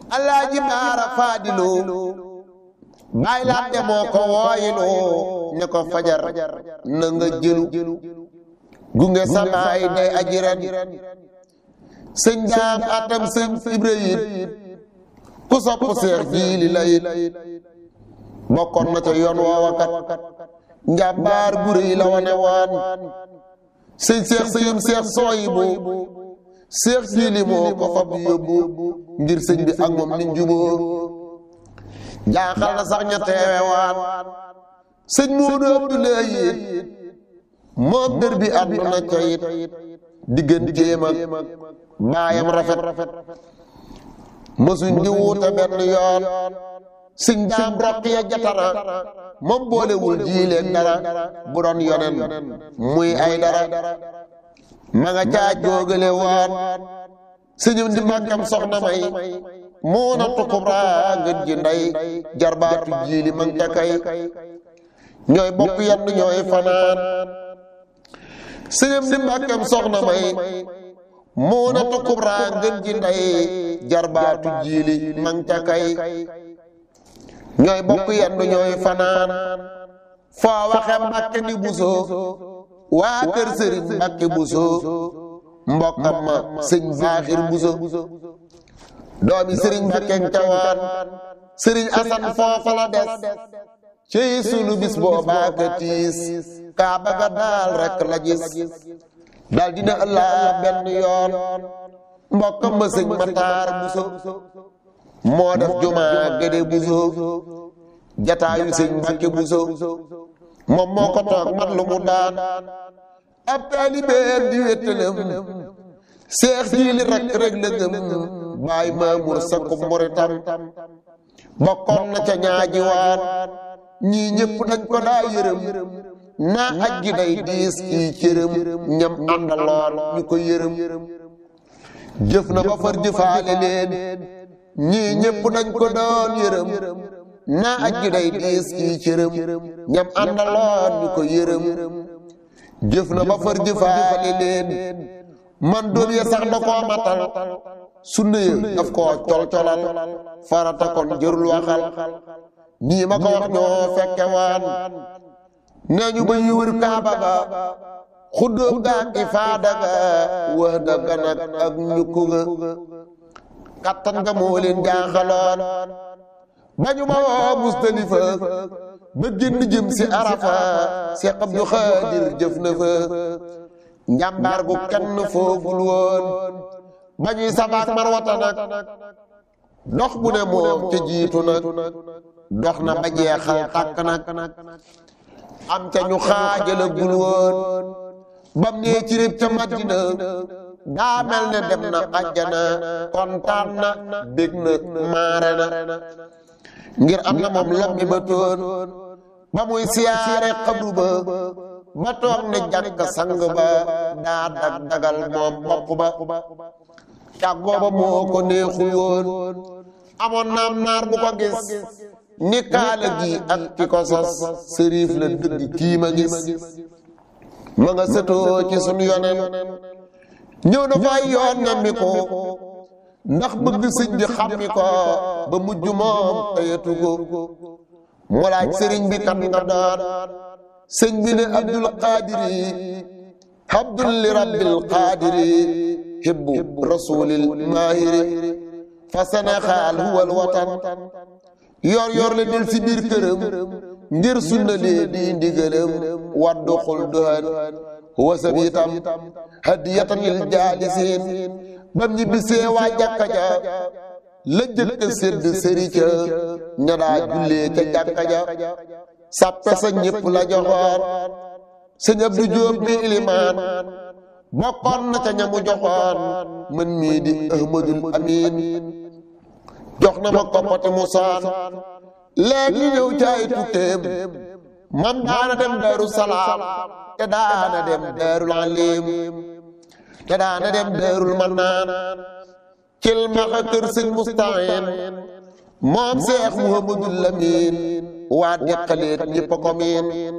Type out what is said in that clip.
alaaji baara faadiloo baay laat de moo ko wooyiloo ne ko fajar na nga jëlu gunge sabaay day aji ren sëñ daam atam sëñ ibra yit ku sopp seex jiili la yit bokkoon na ca yoon woowakat njàmbaar gu rëy la wane waan sëñ seex sëyum seex sooyi bu seex jiili moo ko fab yóbbu ngir sëñ bi ak moom niñ juboo jaaxal na sax ña teewe waan sëñ Moodu Abdoulaye it moom dër bi àdduna ca it digganteem ak baayam rafet mësuñ di wuute benn yoon sëñ daam rokk ya jatara moom boolewul jiileeg dara bu doon yonen muy ay dara ma nga caa jóogale waan sëñum di màggam soxna may muuna tukubra ngën ji nday jarbaatu jiili mang ca kay ñooy bokk yenn ñooy fanaan sëñum di màggam soxna may muuna tukubra ngën ji nday jarbaatu jiili mang ca kay ñooy bokk yenn ñooy fanaan foo waxe mbàkke ni buso waa kër sëriñ mbàkke buso mbokkam ma sëñ baaxir buso doomi sëriñ Mbakke Cawaan sëriñ Asan foofa la des cey sunu bis boobaa ka tiis kaa baga daal rek la gis daal dina ëllaa benn yoon mbokkam ma sëñ Mataar Buso moo def jumaa Gédé Buso jataayu sëñ Mbakke Buso moom moo ko toog mat lu mu daan ab taalibeem di wéttalam seex jiili rek rek la gëm baay maamur sakku muritam bokkoon na ca ñaaji waan ñii ñëpp dañ ko daa yërëm naa aj gi day diis kii cërëm ñam àndaloon ñu ko yërëm jëf na ba far jëfaale leen ñii ñëpp dañ ko doon yërëm naa aj gi day diis kii cërëm ñam àndaloon ñu ko yërëm jëf na ba far jëfaale leen man doom ya sax da koo matal sunna ya daf koo col-colal farata kon jërul waxal nii ma ko wax ñoo fekke waan nee ñu ba ñu wër kaaba ga xuddóom ga ak ifaada ga wax daga nag ak ñukku ga kattan nga moo leen jaaxaloon ba ñu ma woo Mustalifa ba génn jëm si Arafa Seex Abdu Xaadir jëf na fa njàmbaar gu kenn foogul woon ba ñuy sabaak marwata nag dox bu ne moom te jiitu nag dox na ba jeexal tàkk nag am ca ñu xaajala gul woon bam nee ci réb ca Madina daa mel ne dem na àjjana kontaan na bég na maare na ngir am na moom lombi ba toon ba muy siyaare xabru ba ba toog ne jàkk sang ba daa dag dagal moom bopp ba càggoo ba moo ko neexul woon amoon naam naar bu ko gis ni kaala gi ak ki ko sos sëriif la dëgg kii ma gis ma nga sëtoo ci sun yonen ñëw na fay yoon nemmi ko ndax bëgg sëñ bi xammi ko ba mujj moom tayatu ko mu laaj sëriñ bi kan nga doon sëñ bi ne abdul qaadiri abdul li rabbil qaadiri hibbu rasulil maahiri fa sénégal huwal watan yor yor le del si biir këram ngir sunna lee di ndigalam waddu xul duhan wasab itam hadiyatan lil jaalisiin bam ñi bisee waa jàkka ja la jëkk sédd sëri ca ña daa jullee ca jàkka ja sàppe sa ñëpp la joxoon sëñ Abdu Jóob bi ilimaan bokkoon na ca ñamu joxoon man mii di ahmadul amin jox na ma koppati mu saan léegi ñëw caay tukkeem man daana dem daaru salaam te daana dem daarul alim te daana dem daarul mannaan cil maxa kër sëñ mustahin moom seex muhammadul lamin waa deqaleet ñëpp a ko miin